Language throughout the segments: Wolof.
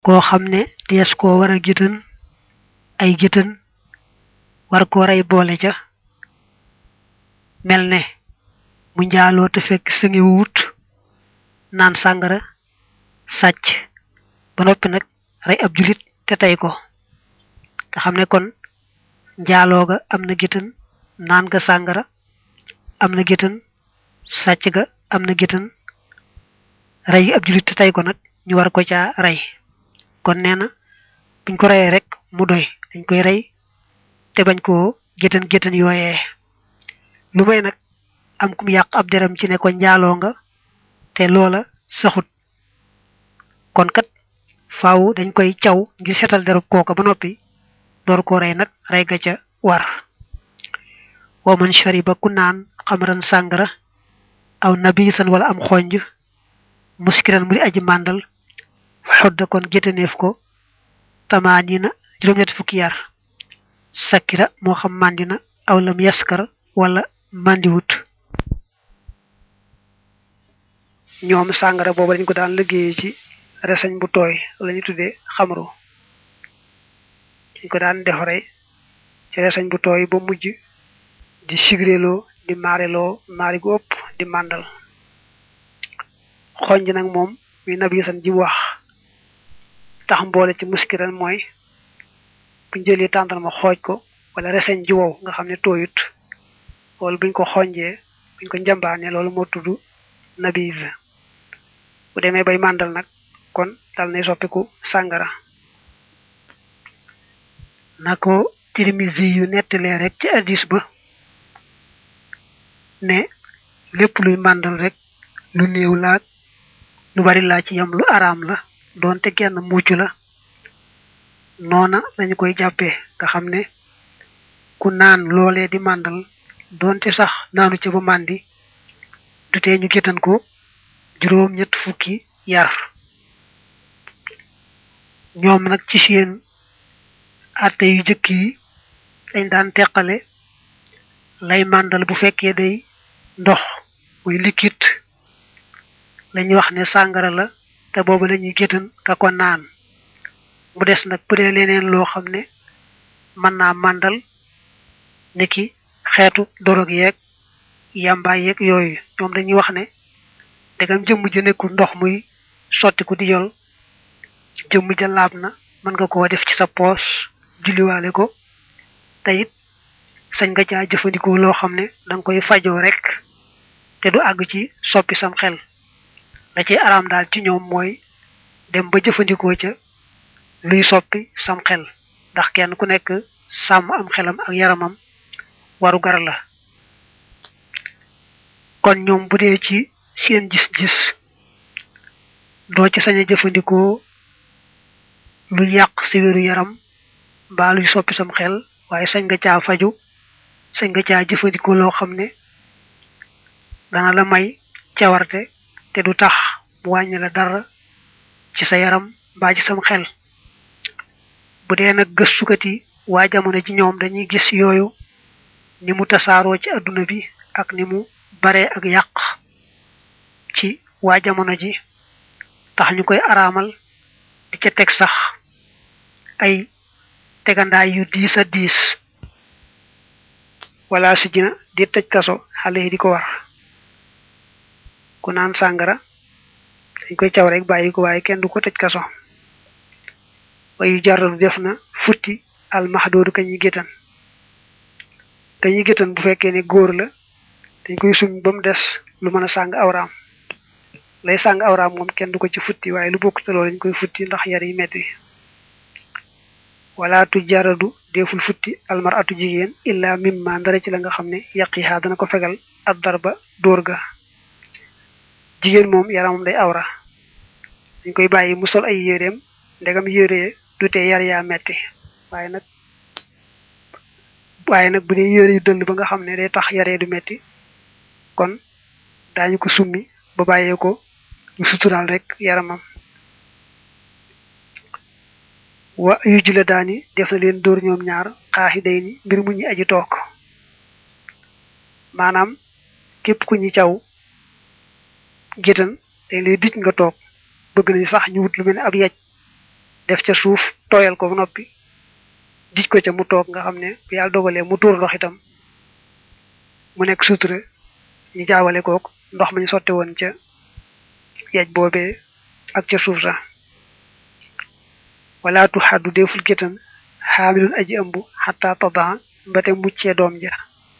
koo xam ne dees koo war a géttan ay géttan war koo rey boole ca mel ne mu njaaloo te fekk sëngi wut naan sàngara sàcc ba noppi nag rey ab julit te tey ko nga xam ne kon njaaloo ga am na géttan naan ga sàngara am na géttan sàcc ga am na géttan rey ab julit te tey ko nag ñu war ko caa rey kon nee na buñ ko reyee rek mu doy dañ koy rey te bañ koo géttan géttan yooyee lu may nag am kum yàq ab deram ci ne ko njaaloo nga te loola saxut kon kat faaw dañ koy caw ngir setal derub kooka ba noppi door koo rey nag rey ga ca war wa man shariba ku naan xamran sàngara aw nabisan wala am xonj muskiran mu di aji màndal xodda kon géttaneef ko tamaanina juróom-ñetti fukki yar sakkira moo xam màndina aw lam yaskar wala màndiwut ñoom sàngara boobu dañ ko daan liggéeyee ci reseñ bu tooy la ñu tuddee xamru dañ ko daan defaree ci reseñ bu tooy ba mujj di sigreloo di maareloo maari gu ëpp di màndal xonj nag moom mi nabi san ji wax tax mboole ci muskiran mooy buñ jëlee tàndarma xooj ko wala reseñ ji wow nga xam ne tooyut wala buñ ko xonjee buñ ko njambaane loolu moo tudd nabiz bu demee bay màndal nag kon dal nay soppiku sàngara na ko Tirmisi yu nettalee rek ci addis ba ne lépp luy màndal rek lu néew laag lu bari laa ci yam lu araam la doonte genn mucc la noona lañu koy jàppee nga xam ne ku naan loolee di màndal doonte sax naanu ca ba màndi du tee ñu géttan ko juróom ñett fukki yar ñoom nag ci seen atte yu jëkk yi dañ daan teqale lay màndal bu fekkee day ndox muy liquide lañuy wax ne sàngara la te boobu lañuy géttan ka ko naan mu des nag bu dee leneen loo xam ne mën naa màndal niki xeetu dorog yeeg yàmbaay yeeg yooyu ñoom dañuy wax ne dagam jëmm ju nekkul ndox muy sotti ku di yol jëmm ja laab na mën nga koo def ci sa poos julliwaale ko te it sañ nga caa jëfandikoo loo xam ne danga koy fajoo rek te du àgg ci soppi sam xel da ci araam daal ci ñoom mooy dem ba jëfandikoo ca luy soppi sam xel ndax kenn ku nekk sàmm am xelam ak yaramam waru gar la kon ñoom bu dee ci seen gis-gis doo ci sañ a jëfandikoo lu yàq si wéru yaram mbaa luy soppi sam xel waaye sañ nga caa faju sañ nga caa jëfandikoo loo xam ne dana la may cawarte te du tax mu wàññi la dara ci sa yaram mbaa ci sam xel bu dee nag gëstukat yi waa jamono ji ñoom dañuy gis yooyu ni mu tasaaroo ci adduna bi ak ni mu bare ak yàq ci waa jamono ji tax ñu koy araamal di ca teg sax ay tegandaay yu diis a diis wala si jina di tëj kaso xale yi di ko war ku naan sàngara dañ koy caw rek bàyyi ko waaye kenn du ko tëj kaso wayu jaradu def na futti almaxdoodu ka ñuy géttan ka ñuy géttan bu fekkee ne góor la dañ koy suñ ba mu des lu mën a sàng awraam lay sàng awraam moom kenn du ko ci futti waaye lu bokk te loolu dañ koy futti ndax yar yi metti wala tu jaradu deful futti almar atu jigéen illa mimma ndara ci la nga xam ne yaqihaa dana ko fegal ab darba dóor ga jigéen moom yaramam day awra dañ koy bàyyi mu sol ay yéreem ndegam yére du tee yar yaa metti waaye nag waaye nag bu dee yére yu dëll ba nga xam ne day tax yaree du metti kon daañu ko summi ba bàyyee ko ñu suturaal rek yaramam wa yuj la daani def na leen dóor ñoom ñaar xaaxi day ni mbir mu ñi aji toog maanaam képp ku ñi caw gétan dañ lay dij nga toog bëgg nañ sax ñu wut lu mel ne ab yaj def ca suuf tooyal ko ba noppi dij ko ca mu toog nga xam ne bu yàlla dogalee mu tuur ndox itam mu nekk sutura ñu jaawale kook ndox ma ñu sotte woon ca yej boobee ak ca suuf sax wala tu xaddu deful gétan xaamilun aji ëmb xataa tadan ba te muccee doom ja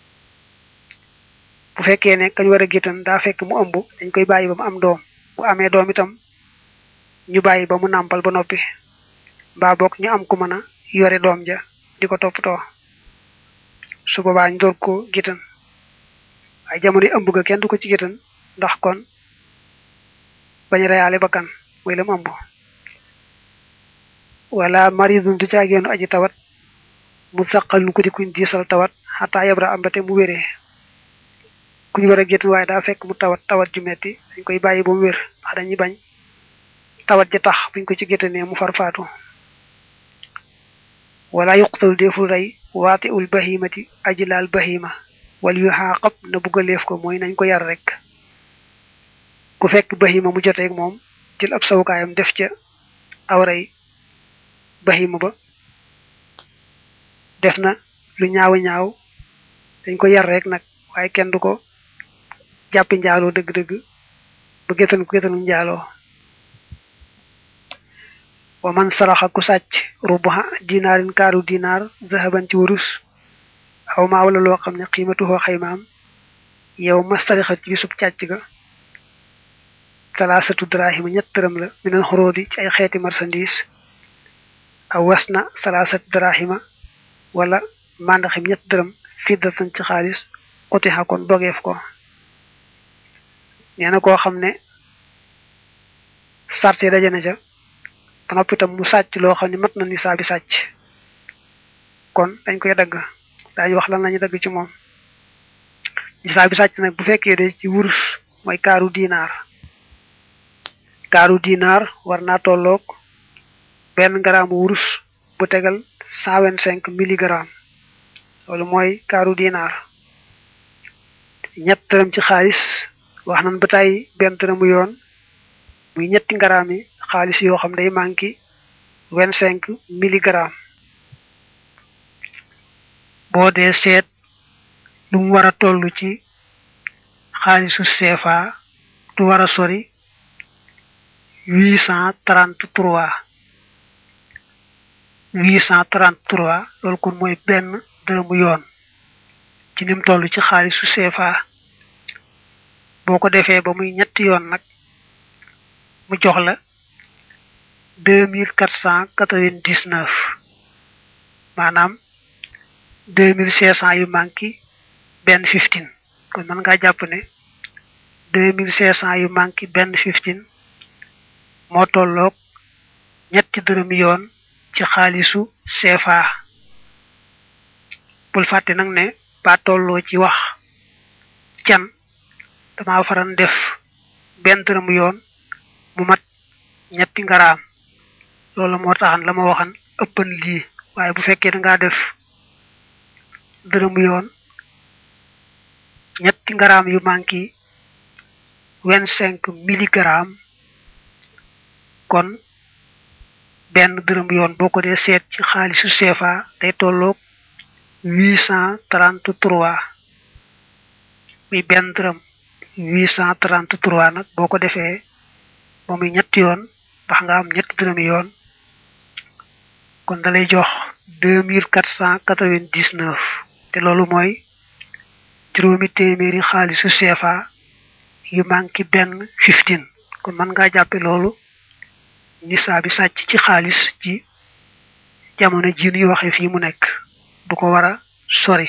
bu fekkee ne kañ war a gétan daa fekk mu ëmb dañ koy bàyyi ba mu am doom bu amee doom itam ñu bàyyi ba mu nàmpal ba noppi mbaa bokk ñu am ku mën a yore doom ja di ko toppatoo su boobaa ñu door ko gétan waaye jamono yi ëmb ga kenn du ko ci gétan ndax kon bañ reyaale bakkan muy lam ëmb wala maridun du caageenu aji tawat mu saqal nu ko di kuñ diisal tawat xataa yabra am ba te mu wéree kuñ war a gétan waaye daa fekk mu tawat tawat ju metti dañ koy bàyyi ba mu wér ndax dañuy bañ tawat ja tax buñ ko ci gétanee mu far faatu wala yuqtalu deful rey waati ul bahimati aji laal bahima wala yu xaaqab na buggaleef ko mooy nañ ko yar rek ku fekk bahima mu joteeg moom jël ab sawukaayam def ca awray bahima ba def na lu ñaaw ñaaw dañ ko yar rek nag waaye kenn du ko jàppi njaaloo dëgg-dëgg ba gétan ku gétanu njaaloo wa man saraxa ku sàcc rubuha dinaarin kaaru dinaar zahaban ci wurus aw maa wala loo xam ne xiimatuhoo xaymaam yow ma sarixat ci bisub càcc ga salaasatu drahima ñett dërëm la minal xuróodi ci ay xeeti marchandise aw was na salaasatu drahima wala màndaxim ñett dërëm fiddatan ci xaalis utixa kon dogeef ko nee na koo xam ne sarte daje na ca ba noppi itam mu sàcc loo xam ne mat na nisaa bi sàcc kon dañ koy dagg daañu wax lan lañu dagg ci moom nisaa bi sàcc nag bu fekkee de ci wurus mooy kaaru dinaar kaaru dinaar war naa tolloog benn garaamu wurus bu tegal cent vingt cinq milligramme loolu mooy kaaru dinaar ñett dërëm ci xaalis wax nañ ba tey benn dërëmu yoon muy ñetti ngaraam yi xaalis yoo xam day manqué vingt cinq milligramme boo dee seet lu mu war a toll ci xaalisu CFA du war a sori huit cent trente trois huit cent trente trois loolu kon mooy benn dërëmu yoon ci nim toll ci xaalisu CFA boo ko defee ba muy ñetti yoon nag mu jox la deux mille quatre cent quatre-vingt-dix-neuf maanaam deux mille cinq cent yu manqué benn fifteen kon mën ngaa jàpp ne deux mille cinq cent yu manqué benn fifteen moo tolloog ñetti dërëm yoon ci xaalisu CFA bul fàtte nag ne ba tolloo ci wax can dama faran def benn dërëm yoon mu mat ñetti ngaraam loolu moo taxan la ma waxan ëppan lii waaye bu fekkee da ngaa def dërëm yoon ñetti ngaraam yu manqué vingt cinq milligramme kon benn dërëm yoon boo ko dee seet ci xaalisu CFA day tolloog huit cent trente trois muy benn dërëm huit cent trente trois nag boo ko defee ba muy ñetti yoon ndax nga am ñetti dërëmi yoon kon dalay jox deux mille quatre cent quatre-vingt-dix-neuf te loolu mooy juróomi téeméeri xaalisu CFA yu manqué benn fifteen kon mën ngaa jàppe loolu nisaa bi sàcc ci xaalis ci jamono ji ñuy waxe fii mu nekk du ko war a sori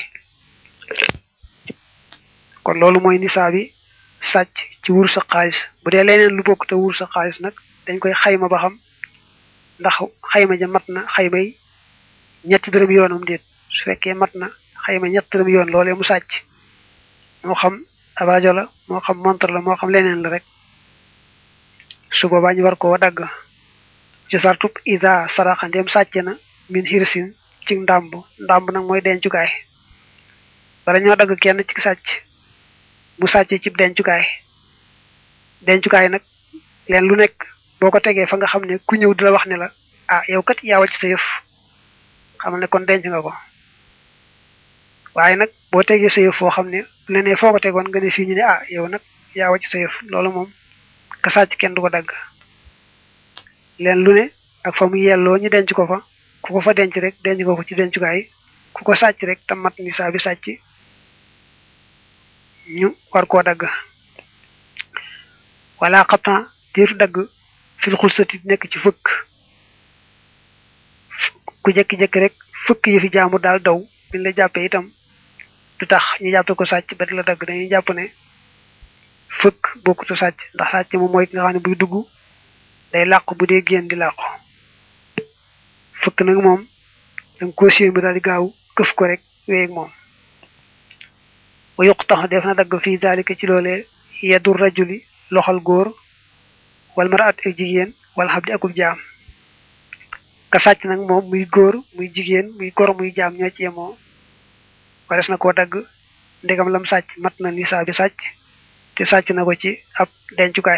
kon loolu mooy nisaa bi sàcc ci wur sa xaalis bu dee leneen lu bokk te wur sa xaalis nag dañ koy xayma ba xam ndax xayma ja mat na xayma yi ñetti dërëm yoonam déet su fekkee mat na xayma ñetti dërëm yoon loolee mu sàcc moo xam abajo la moo xam montre la moo xam leneen la rek su boobaa ñu war koo dagg ci sartub ida saraxa ndem sàcc na min hirsin ci ndàmb ndàmb nag mooy dencukaay bala ñoo dagg kenn ci sàcc mu sàcc ci dencukaay dencukaay nag leen lu nekk boo ko tegee fa nga xam ne ku ñëw di la wax ne la ah yow kat yaa wàcc sa yëf xamal ne kon denc nga ko waaye nag boo tegee sa yëf foo xam ne bu ne foo ko tegoon nga ne fii ñu ne ah yow nag yaa wàcc sa yëf loolu moom ka sàcc kenn du ko dagg leen lu ne ak fa mu yelloo ñu denc ko fa ku ko fa denc rek denc ko ko ci dencukaay ku ko sàcc rek tam mat ni saa bi sàcc ñu war koo dagg wala xaptan déetu dagg fil xulsati nekk ci fëkk ku jekki-jekki rek fëkk yëfi jaamu daal daw biñ la jàppee itam du tax ñu jàppe ko sàcc ba di la dagg dañuy jàpp ne fëkk bokkutu sàcc ndax sàcc moom mooy ki nga xam ne buy dugg day làqu bu dee génn di làqu fëkk nag moom danga ko séen bi daal di gaaw këf ko rek wéyeg moom wa yuq tax def na dagg fii daalika ci loolee yeddu rajuli loxal góor wal maraat ak jigéen wala xam di akub jaam ka sàcc nag moom muy góor muy jigéen muy gor muy jaam ñoo ci yemoo wares na koo dagg ndegam lam sàcc mat na nisaa bi sàcc te sàcc na ko ci ab dencukaay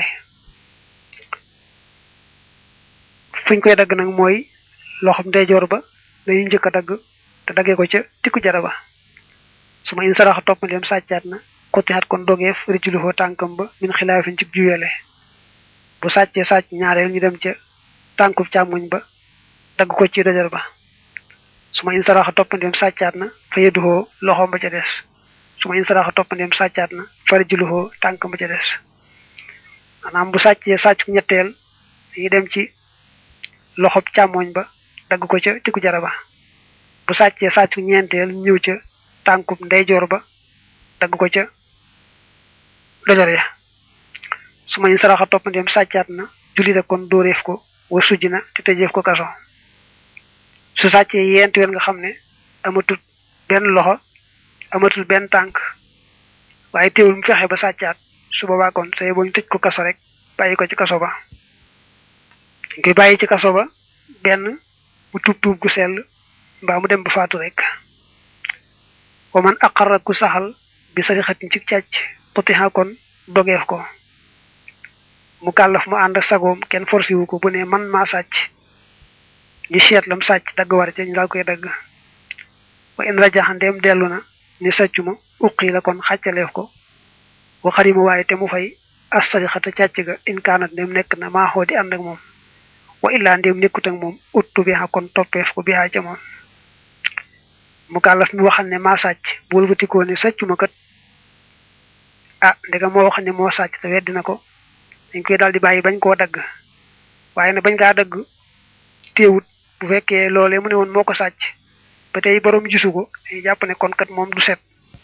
fuñ koy dagg nag mooy loxom ndeyjoor ba dañuy njëkk a dagg te daggee ko ca tikku jara ba su ma in saraxa toppandem sàccaat na xottihaat kon dogeef rijulu foo tànkam ba min xilaafin ci juyele bu sàccee sàcc ñaareel ñu dem ca tànkub càmmoñ ba dagg ko ci dojar ba su ma in saraxa toppandem sàccaat na fa yedduhoo loxoom ba ca des su ma in saraxa toppandem sàccaat na fa rijuluhoo tànkam ba ca des maanaam bu sàccee sàcc ñetteel dañuy dem ci loxob càmmoñ ba dagg ko ca tikku jara ba bu sàccee sàcc ñeenteel ñëw ca tànkub ndeyjoor ba dagg ko ca dojor ya su ma ñu saraxa toppandem sàccaat na julli da kon dóoreef ko wa sujj na te tëjeef ko kaso su sàccee yent yoon nga xam ne amatul benn loxo amatul benn tànk waaye teewul mu fexe ba sàccaat su boobaa kon say boo ñu tëj ko kaso rek bàyyi ko ci kaso ba dañ koy bàyyi ci kaso ba benn mu tuub tuub gu sell mbaa mu dem ba faatu rek wa man aqarra ku saxal bi sarixatin ci càcc xutiha kon dogeef ko mu kàllaf mu ànd ak sagoom kenn forcé wu ko bu ne man maa sàcc ñu seet lam sàcc dagg war ca ñu daal koy dagg wa in rajaxa ndeem dellu na ni sàccu ma uqi la kon xàccaleef ko wa xarima waaye te mu fay as sarixata càcc ga in kaanat ndeem nekk na maa xoo di ànd ak moom wa illaa ndeem nekkut ak moom uttu bi xa kon toppeef ko bi xa ca moom mu kàllaf mi waxal ne maa sàcc bu wëlbatikoo ne sàccu ma kat ah ndegam moo wax ne moo sàcc te weddi na ko dañ koy daal di bàyyi bañ koo dagg waaye nag bañ kaa dagg téewut bu fekkee loolee mu ne woon moo ko sàcc ba tey borom gisu ko dañuy jàpp ne kon kat moom du set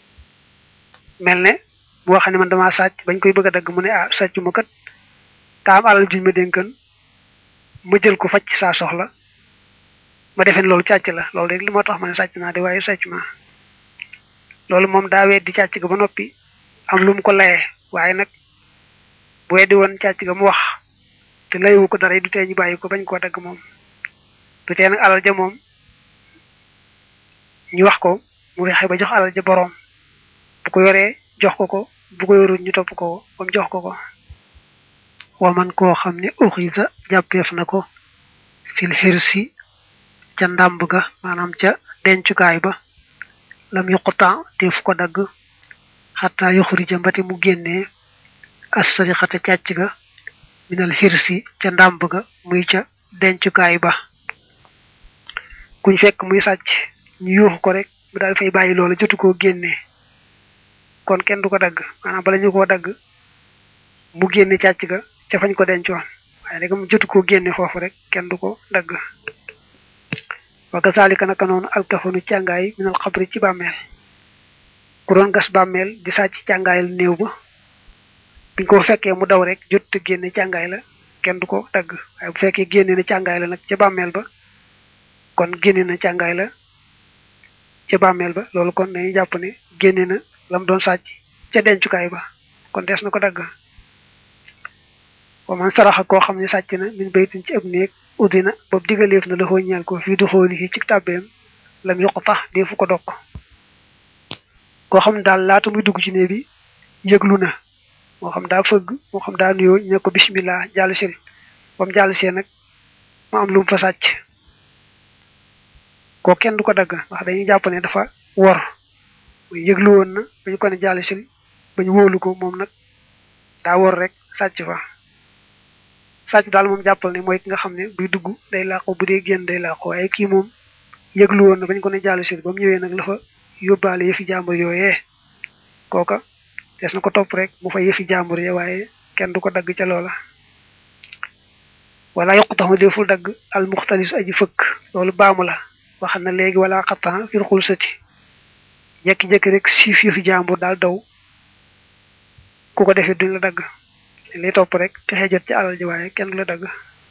mel ne bu wax ne man damaa sàcc bañ koy bëgg a dagg mu ne ah sàccu ma kat taa am alal juñ ma dénkan ma jël ko facc saa soxla ma defeen loolu càcc la loolu rek li moo tax ma ne sàcc naa de waaye sàcc ma loolu moom daa weddi càcc ga ba noppi am lu mu ko layee waaye nag bu weddi woon càcc ga mu wax te layewu ko dara du tee ñu bàyyi ko bañ koo dagg moom du tee nag alal ja moom ñu wax ko mu fexe ba jox alal ja boroom bu ko yoree jox ko ko bu ko yorul ñu topp ko ba mu jox ko ko wa man koo xam ne uxisa jàppeef na ko fil xirsi ca ndàmb ga maanaam ca dencukaay ba lam yuquta def ko dagg xataa yuxurija mbati mu génnee assarixata càcc ga minal xirsi ca ndàmb ga muy ca dencukaay ba kuñ fekk muy sàcc ñu yuuxu ko rek mu daal fay bàyyi loola jotu koo génnee kon kenn du ko dagg maanaam bala ñu koo dagg mu génne càcc ga ca fañ ko dencoon waaye rek mu jotu koo génne foofu rek kenn du ko dagg wa kazalika naka noonu alkafanu càngaay minal xabri ci bàmmeel ku doon gas bàmmeel di sàcc càngaayal néew ba biñ ko fekkee mu daw rek jot te génne càngaay la kenn du ko dagg waaye bu fekkee génne na càngaay la nag ca bàmmeel ba kon génne na càngaay la ca bàmmeel ba loolu kon dañuy jàpp ne génne na lam doon sàcc ca dencukaay ba kon des na ko dagg wa man saraxa koo xam ne sàcc na min baytin ci ab néeg udina boobu digaleef na la foo ñeel ko fii du xooli fii ci tàbbeem lam yokk tax defu ko dokk koo xam ne daal laata muy dugg ci néeg bi yëglu na moo xam daa fëgg moo xam daa nuyoo ñu ne ko bismillah jàll si ba mu jàll see nag mu am lu mu fa sàcc ko kenn du ko dagg ndax dañuy jàpp ne dafa wor muy yëglu woon na ba ñu ko ne jàll sil ba ñu wóolu ko moom nag daa wor rek sàcc fa sàcc daal moom jàppal ne mooy ki nga xam ne buy dugg day làqu bu dee génn day làqu waaye kii moom yëglu woon na ba ñu ko ne jàll sil ba mu ñëwee nag la fa yóbbaale yëfi jàmbur yooyee kooka des na ko topp rek mu fa yëfi jàmbur ya waaye kenn du ko dagg ca loola wala yokku tax ma deful dagg al muxtalis aji fëkk loolu baamu la wax na léegi wala xattan fir xul sati jekki-jekki rek siif yëfi jàmbur daal daw ku ko defee duñ la dagg li topp rek fexe jot ci alal ji waaye kenn du la dagg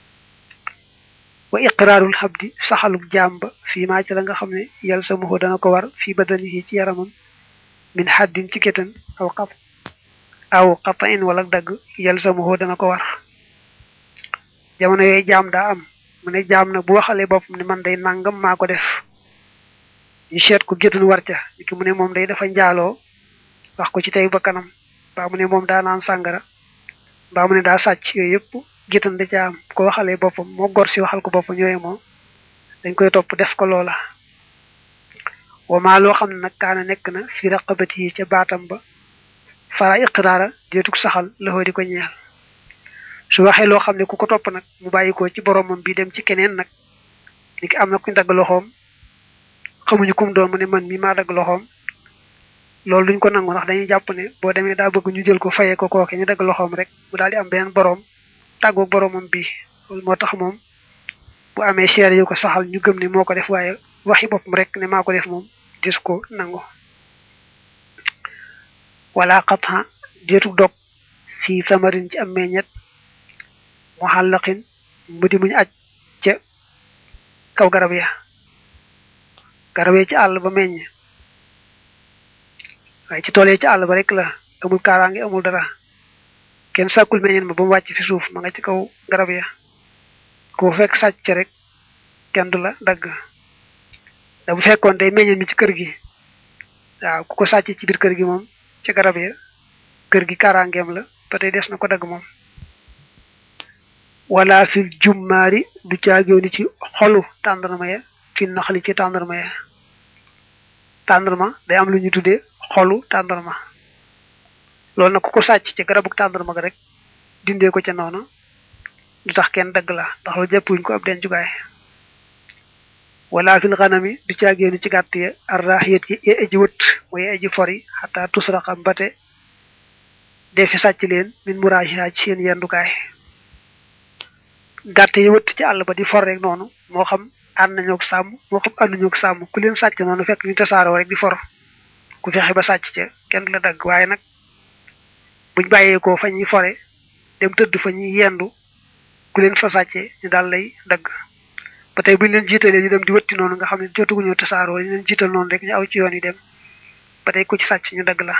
wa iqraarul xabdi saxaluk jaam ba fii maa ci la nga xam ne yàlla sa muxu dana ko war fii badanihi ci yaramam min xaddin ci gétan aw xat aw xata in wala dagg yàlla sa muxu dana ko war jamono yooyu jaam daa am mu ne jaam na bu waxalee boppam ne man day nangam maa ko def ñu seet ko gétan war ca ki mu ne moom day dafa njaaloo wax ko ci tey ba kanam mbaa mu ne moom daa naan sàngara mbaa mu ne daa sàcc yooyu yëpp gétan da ca am ko waxalee boppam moo gor si waxal ko boppam ñooyu moom dañ koy topp def ko loola wamaa loo xam ne nag kaana nekk na fi raqabati yi ca baatam ba fara iqraara déetug saxal loxoo di ko ñeel su waxee loo xam ne ku ko topp nag mu bàyyi ko ci boromam bi dem ci keneen nag ni ki am na kuñ dagg loxoom xamuñu kum doon mu ne man mi maa dagg loxoom loolu duñ ko nangu ndax dañuy jàpp ne boo demee daa bëgg ñu jël ko fayee ko kooke ñu dagg loxoom rek mu daal di am beneen borom tàggoog boromam bi loolu moo tax moom bu amee seere yu ko saxal ñu gëm ne moo ko def waaye waxi boppam rek ne maa ko def moom dis ko nangu wala xatxa déetu dog fii samarin ci am meññet mu xàllaqin mu di muñ aj ca kaw garab ya garab ya ci àll ba meññ waaye ci tool yi ci àll ba rek la amul kaaraange amul dara kenn sàkkul meññeen ma ba mu wàcc fi suuf ma nga ci kaw garab ya ku fekk sàcc rek kenn du la dagg da bu fekkoon day meññeen mi ci kër gi waaw ku ko sàcc ci biir kër gi moom ci garab ya kër gi kaaraangeem la ba tey des na ko dagg moom wala fil jummaari du caagéew ni ci xolu tàndarma ya fi naxali ci tàndarma ya tàndarma day am lu ñu tuddee xolu tàndarma loolu nag ku ko sàcc ci garabu tàndarma ga rek dindee ko ca noonu du tax kenn dagg la ndax lu jàppuñ ko ab den jugaay wala fil xanami du caagéew ni ci gàtt ya arraxiyat yi ye aji wët mooy aji fori xataa tusraxa mbate defi sàcc leen min muraajiha ci seen yendukaay gàtt yi wëtt ci àll ba di for rek noonu moo xam ànd nañoo ak sàmm moo xam ànduñoo ak sàmm ku leen sàcc noonu fekk ñu tasaaroo rek di for ku fexe ba sàcc ca kenn du la dagg waaye nag buñ bàyyeekoo fa ñuy fore dem tëdd fa ñuy yendu ku leen fa sàccee ñu daal lay dagg ba tey buñ leen jiitalee ñu dem di wëtti noonu nga xam ne jotuguñoo tasaaroo ñu leen jiital noonu rek ñu aw ci yoon yi dem ba tey ku ci sàcc ñu dagg la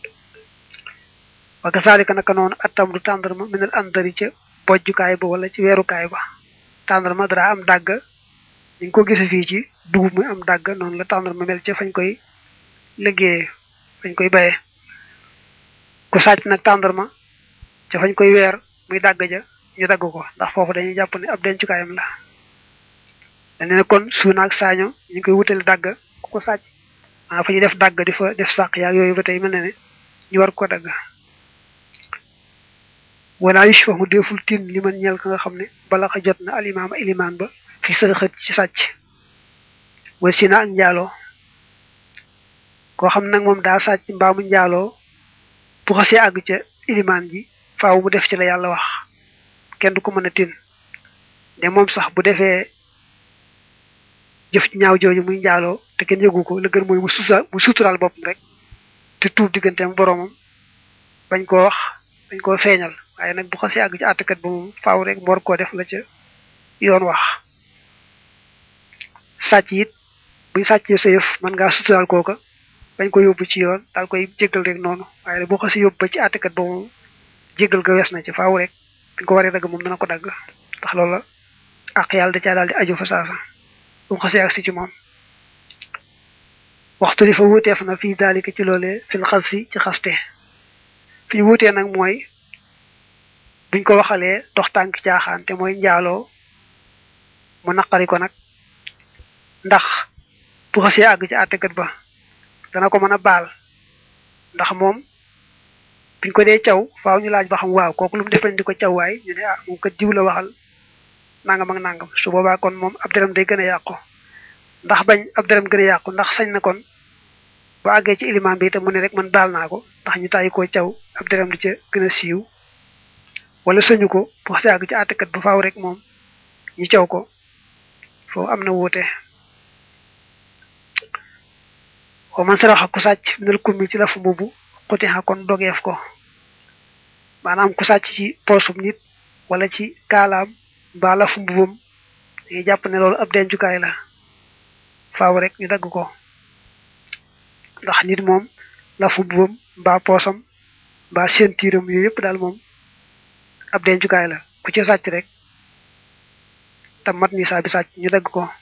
wa kasaalika naka noonu attam du tàndarma minal andari ca bojjukaay ba wala ci weerukaay ba tàndarma dara am dàgg ñu ko gise fii ci dugub muy am dàgg noonu la tàndarma mel ca fañ koy liggéeyee fañ koy bayee ku sàcc nag tàndarma ca fañ koy weer muy dàgg ja ñu dagg ko ndax foofu dañuy jàpp ne ab dencukaayam la dañu ne kon suuna ak saaño ñu ngi koy wutale dàgg ku ko sàcc maa fa ñuy def dàgg di fa def sàq yaag yooyu ba tey mel na ne ñu war ko dagg wala yushfahu deful tin li man ñeel ka nga xam ne bala xa jot na alimaam ilimaan ba fi sërxët ci sàcc wala si na ak njaaloo koo xam nag moom daa sàcc mbaamu njaaloo bu xasee àgg ca ilimaan ji faaw mu def ci la yàlla wax kenn du ko mën a tin de moom sax bu defee jëf ñaaw jooju muy njaaloo te kenn yëgu ko la gën mooy mu sutura mu suturaal boppam rek te tuub digganteem boromam bañ koo wax bañ koo feeñal waaye nag bu xasee àgg ci àttekat ba moom faaw rek mu war koo def la ca yoon wax sàcc it buñ sàccee sa yëf mën ngaa suturaal kooka bañ ko yóbbu ci yoon daal koy jéggal rek noonu waaye nag bu xasee yóbbu ba ci àttekat ba moom jéggal ga wees na ci faaw rek biñ ko waree dagg moom dana ko dagg ndax loolu la ak yàlla da caa daal di aju fa saasa bu mu xasee agsi ci moom waxtu li fa wuuteef na fii daalika ci loolee fil xas fi ci xaste fi ñu wuutee nag mooy buñ ko waxalee dox tànk caaxaan te mooy njaaloo mu naqari ko nag ndax bu xasee àgg ci àttekat ba dana ko mën a baal ndax moom biñ ko dee caw faaw ñu laaj ba xam waaw kooku lu mu def di ko caw waay ñu ne ah moom kat diw la waxal nangam ak nangam su boobaa kon moom ab deram day gën a yàqu ndax bañ ab deram gën a yàqu ndax sañ na kon ba àggee ci ilimaan bi itam mu ne rek man baal naa ko ndax ñu tàyyi koo caw ab deram di ca gën a siiw wala sëñu ko bu xasee àgg ci àttekat ba faaw rek moom ñu caw ko foofu am na wuute wa man saraxa ku sàcc minal kummi ci lafu mbubu xutixa kon dogeef ko maanaam ku sàcc ci poosum nit wala ci kaalaam mbaa lafu mbubam dañuy jàpp ne loolu ab dencukaay la faaw rek ñu dagg ko ndax nit moom lafu mbubam mbaa poosam mbaa sentiiram yooyu yëpp daal moom ab dencukaay la ku ci sàcc rek tam mat ni saa bi sàcc ñu dagg ko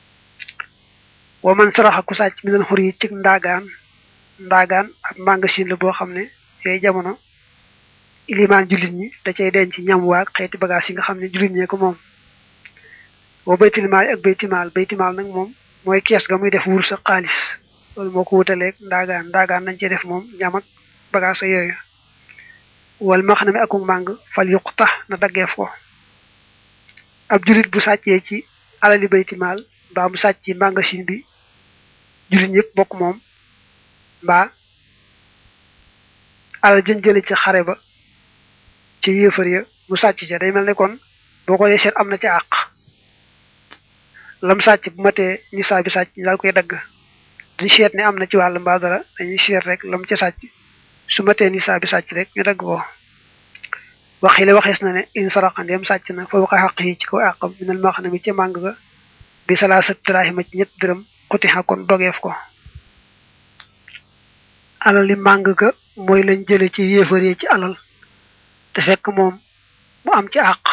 wa man saraxa ku sàcc mi nan xur yi ci ndaagaan ndaagaan ab magasin la boo xam ne yooyu jamono ilimaan jullit ñi da cay denc ñam waag xeeti bagage yi nga xam ne jullit ñee ko moom boo baytimaal ak baytimaal baytimaal nag moom mooy kees ga muy def wur sa xaalis loolu moo ko wutaleeg ndaagaan ndaagaan nañ cey def moom ñam ak bagage yooyu wal ma xam ne akuk màng fal yuq tax na daggeef ko ab jullit bu sàccee ci alali baytimaal mbaa mu sàcc ci magasin bi jullit ñëpp bokk moom mbaa alal jën jële ci xare ba ci yéefar ya mu sàcc ca day mel ne kon boo ko dee seet am na ca àq lam sàcc bu matee ñu saa bi sàcc ñu daal koy dagg duñ seet ne am na ci wàll mbaa dara dañuy seet rek lam ca sàcc su matee ni saa bi sàcc rek ñu dagg ko waxile waxees na ne in saraxandeem sàcc na fa waxa xaq yi ci kaw àqam minal maa xam ne mi ca màng ga bi salaa sa tiraahima ci ñett dërëm xutixa kon dogeef ko alal li màng ga mooy lañ jële ci yéefar yi ci alal te fekk moom mu am ci àq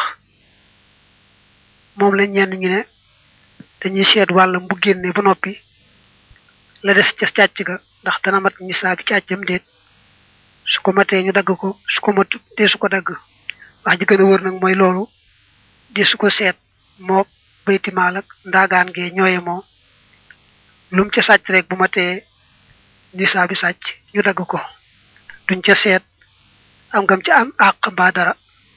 moom lañ ñenn ñu ne dañuy seet wàllam bu génne ba noppi la des ca càcc ga ndax dana mat ñi saa bi càccam déet su ko matee ñu dagg ko su ko mat dee su ko dagg wax ji gën a wër nag mooy loolu di su ko seet moo baytimaal ak ndaagaan gee ñooye moo lu mu ca sàcc rek bu matee nisaa bi sàcc ñu dagg ko duñ ca seet am ngam ca am àq mbaa dara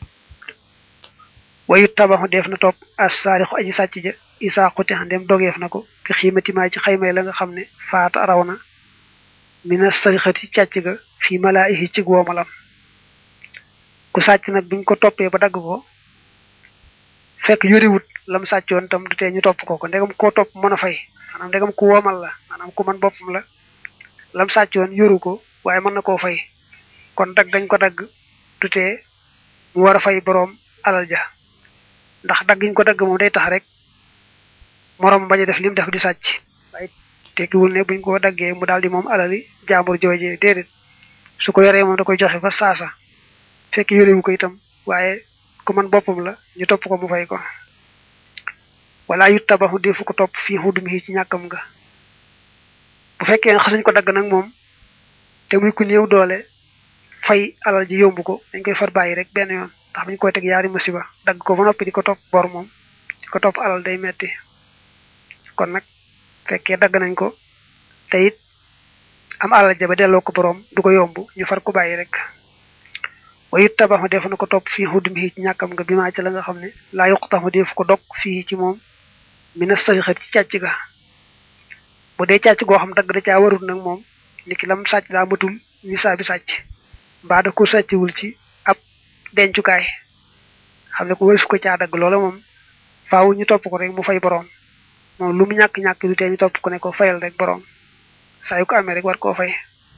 wayu tabaxu def na topp as saarixu aji sàcc ja isaa xuti xandem dogeef na ko fi xiimatimaa ci xaymay la nga xam ne faata raw na mina sarixati càcc ga fii malaayihi ci woomalam ku sàcc nag buñ ko toppee ba dagg ko fekk yoriwut lam sàccoon tam du tee ñu topp ko ko ndegam koo topp mën a fay maanaam ndegam ku woomal la maanaam ku man boppam la lam sàccoon yoru ko waaye mën na koo fay kon dagg dañ ko dagg du tee mu war a fay boroom alal ja ndax daggiñ ko dagg moom day tax rek moroom bañ a def lim def di sàcc waaye tekkiwul ne buñ ko daggee mu daal di moom alali jaambur joojee déedéet su ko yoree moom da koy joxe fa saasa fekk yorewu ko itam waaye ku man boppam la ñu topp ko mu fay ko wala yu tabaxu defu ko topp fii xudum yi ci ñàkkam nga bu fekkee xasuñ ko dagg nag moom te muy ku néew doole fay alal ji yomb ko dañ koy far bàyyi rek benn yoon ndax buñ koy teg yaari musiba dagg ko ba noppi di ko topp bor moom di ko topp alal day metti kon nag fekkee dagg nañ ko te it am alal ja ba delloo ko boroom du ko yomb ñu far ko bàyyi rek wayu tabaxu def na ko topp fii xudum yi ci ñàkkam nga bi maa ci la nga xam ne laa yuqtaxu def ko dog fii ci moom mina sarixat ci càcc ga bu dee càcc goo xam dagg da caa warul nag moom ni ki lam sàcc daa matul ni saa bi sàcc mbaa da ko sàccwul ci ab dencukaay xam ne ko wësu ko caa dagg loola moom faaw ñu topp ko rek mu fay boroom moom lu mu ñàkk-ñàkk du tee ñu topp ko ne ko fayal rek boroom saa yu ko amee rek war koo fay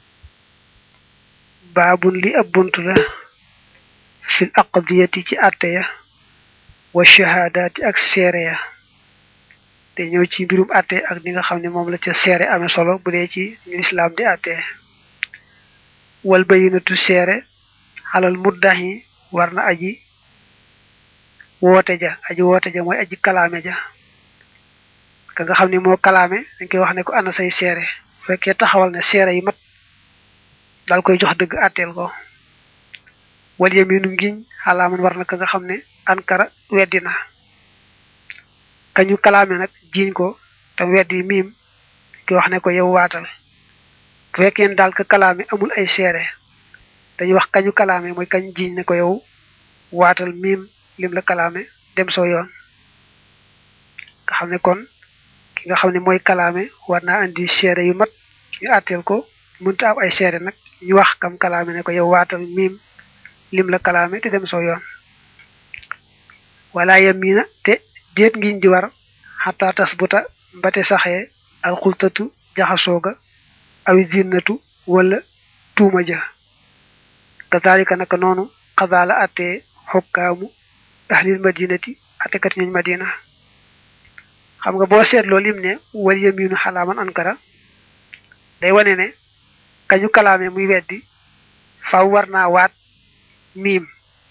baabun li ab bunt la fil aqdiyati ci àtte ya wa shahaadaati ak seere ya te ñëw ci mbirum àtte ak ni nga xam ne moom la ca seere amee solo bu dee ci ñu lislaam di àtte wal bayinatu seere xalal muddahi war na aji woote ja aji woote ja mooy aji kalaame ja ka nga xam ne moo kalaame dañ koy wax ne ko ana say seere fekkee taxawal ne seere yi mat daal koy jox dëgg àtteel ko wal yaminu ngiñ xalaaman war na ka nga xam ne ankara weddi na kañu kalaame nag jiiñ ko tam weddi miim ki wax ne ko yow waatal bu fekkee ne daal ka kalaame amul ay seere dañuy wax kañu kalaame mooy kañ jiiñ ne ko yow waatal miim lim la kalaame dem soo yoon nga xam ne kon ki nga xam ne mooy kalaame war naa andi seere yu mat ñu àtteel ko mënta am ay seere nag ñu wax kam kalaame ne ko yow waatal miim lim la kalaame te dem soo yoon wala yamina te déet ngiñ di war xataa tas buta mbate saxee alxultatu jaxasooga awi zinnatu wala tuuma ja kazalika naka noonu xazaala attee xokkaamu ahlil madinati attekat ñooñ madina xam nga boo seetloo lim ne wal yaminu xalaaman ankara day wane ne kañu kalaame muy weddi faw war naa waat miim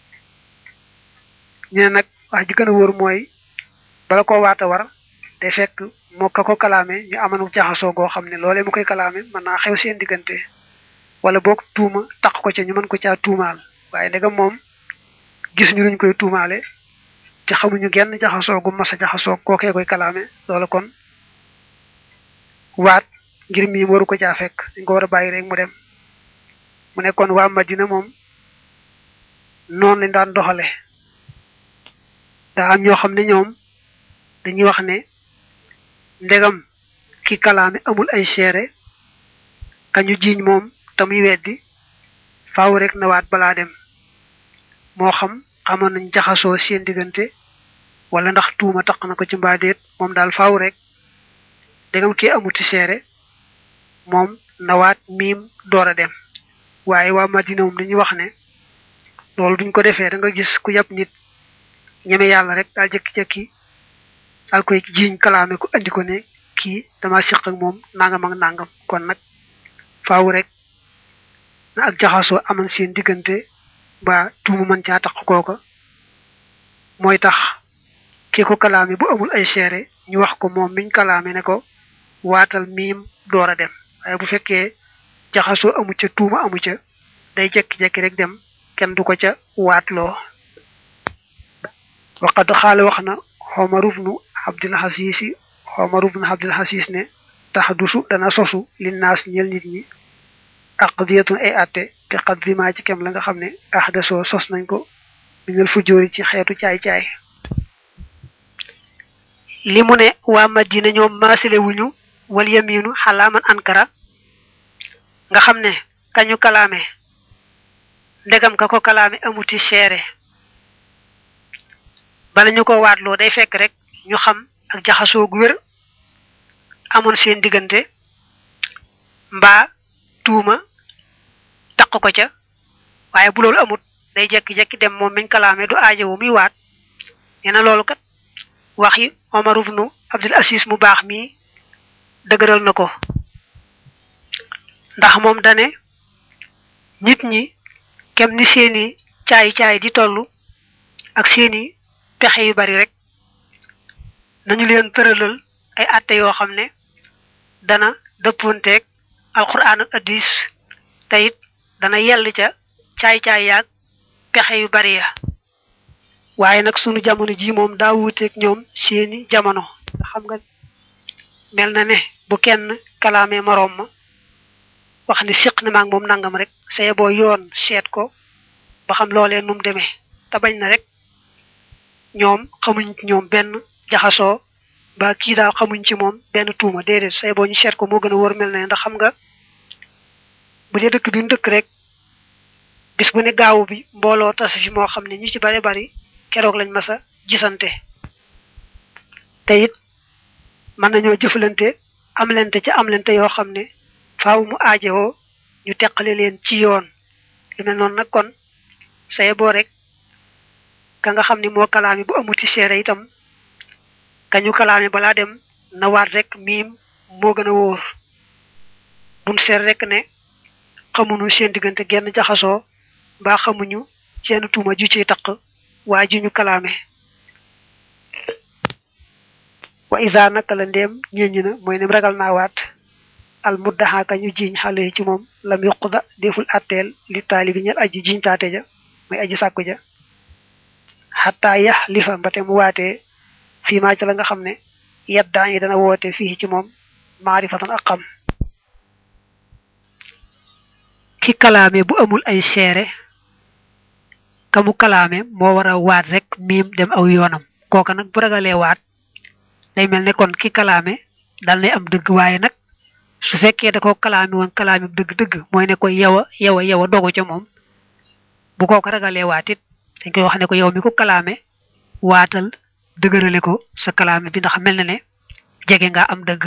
ñu ne nag wax ji gën a wóor mooy bala koo waata war day fekk moo ka ko kalaame ñu amanu jaxasoo goo xam ne loolee mu koy kalaame mën naa xew seen diggante wala boog tuuma taq ko ca ñu mën ko caa tuumaal waaye ndegam moom gis ñu luñ koy tuumaale te xamuñu genn jaxasoo gu mas a jaxasoo kookee koy kalaame loola kon waat ngir miim waru ko caa fekk dañ ko war a bàyyi rek mu dem mu ne kon waa Madina moom noonu lañ daan doxale daa am ñoo xam ne ñoom dañuy wax ne ndegam ki kalaame amul ay seere kañu jiiñ moom te muy weddi faaw rek na waat balaa dem moo xam xamoon nañ jaxasoo seen diggante wala ndax tuuma taq na ko ci mbaadeet moom daal faaw rek ndegam kii amuti seere moom na waat miim door a dem waaye waa Madina moom dañuy wax ne loolu duñ ko defee da nga gis ku yàpp nit ñeme yàlla rek daal jëkki-jëkki daal koy jiiñ kalaame ko andi ko ne kii dama siq ak moom nangam ak nangam kon nag faaw rek na ak jaxasoo aman seen diggante ba tuumu mën caa tax kooka mooy tax kii ko kalaame bu amul ay seere ñu wax ko moom miñ kalaame ne ko waatal miim door a dem waaye bu fekkee jaxasoo amu ca tuuma amu ca day jekki-jekki rek dem kenn du ko ca waatloo waqad xaale wax na Omar ibnu Abdul Aziz Omar ibnu Abdul Aziz ne tax dusu dana sosu li naas ñel nit ñi aqdiyatun ay atte te qadrima ci kem la nga xam ne ahdasoo sos nañ ko minal fujóori ci xeetu caay-caay li mu ne waa Madina ñoom maasile wuñu wal yaminu xalaaman ankara nga xam ne kañu kalaame ndegam ka ko kalaame amuti seere bala ñu ko waatloo day fekk rek ñu xam ak jaxasoo gu wér amoon seen diggante mbaa tuuma taq ko ca waaye bu loolu amut day jekki-jekki dem moom miñ kalaame du aajowu muy waat nee na loolu kat wax yi Omar ibnu Abdul Aziz mu baax mii dëgëral na ko ndax moom dane nit ñi kem ni seeni caay-caay di toll ak seeni pexe yu bari rek nañu leen tëralal ay atte yoo xam ne dana dëppoonteeg alquran ak addis te it dana yell ca caay-caay yaag pexe yu bari ya waaye nag sunu jamono ji moom daa wuuteeg ñoom seeni jamono nga xam nga mel na ne bu kenn kalaamee moroom ma wax ni siq na maag moom nangam rek saye boo yoon seet ko ba xam loolee num demee te bañ na rek ñoom xamuñ ci ñoom benn jaxasoo ba kii daal xamuñ ci moom benn tuuma déedéet saye boo ñu seet ko moo gën a wóor mel na ndax xam nga bu dee dëkk bi mu dëkk rek bis bu ne gaawu bi mbooloo tas fi moo xam ne ñu ci bari bari keroog lañ mas a gisante te it mën nañoo jëfalante amlente ca amlente yoo xam ne faaw mu aajowoo ñu teqale leen ci yoon lu mel noonu nag kon saye boo rek ka nga xam ne moo kalaami bu amuti seere itam ka ñu kalaami balaa dem na waat rek miim moo gën a wóor bum seet rek ne xamuñu seen diggante genn jaxasoo mbaa xamuñu seen tuuma ju ciy taq waa ji ñu kalaame wa isa naka la ndéem ñeññi na mooy nem ragal naa waat al muddaxaaka ñu jiiñ xale ci moom lam yuquda deful atteel li taalibi ñel aji jiiñ taate ja mooy aji sàkku ja xataa yax li fa mbate mu waatee fii maa ci la nga xam ne yeddaa yi dana woote fii ci moom maarifatan ak xam ki kalaame bu amul ay seere kamu kalaame moo war a waat rek miim dem aw yoonam kooka nag bu ragalee waat day mel ne kon ki kalaame dal nay am dëgg waaye nag su fekkee da ko kalaame woon kalaame dëgg-dëgg mooy ne ko yow a yow a yow a dogu ca moom bu kooka ragalee waat it dañ koy wax ne ko yow mi ko kalaame waatal dëgërale ko sa kalaame bi ndax mel na ne jege nga am dëgg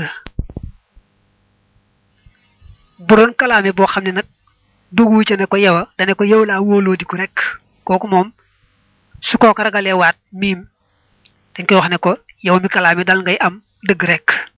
bu doon kalaame boo xam ne nag duggu ca ne ko yow a dane ko yow laa wóoloo diku rek kooku moom su kooka ragalee waat miim dañ koy wax ne ko yow mi kalaame dal ngay am dëgg rek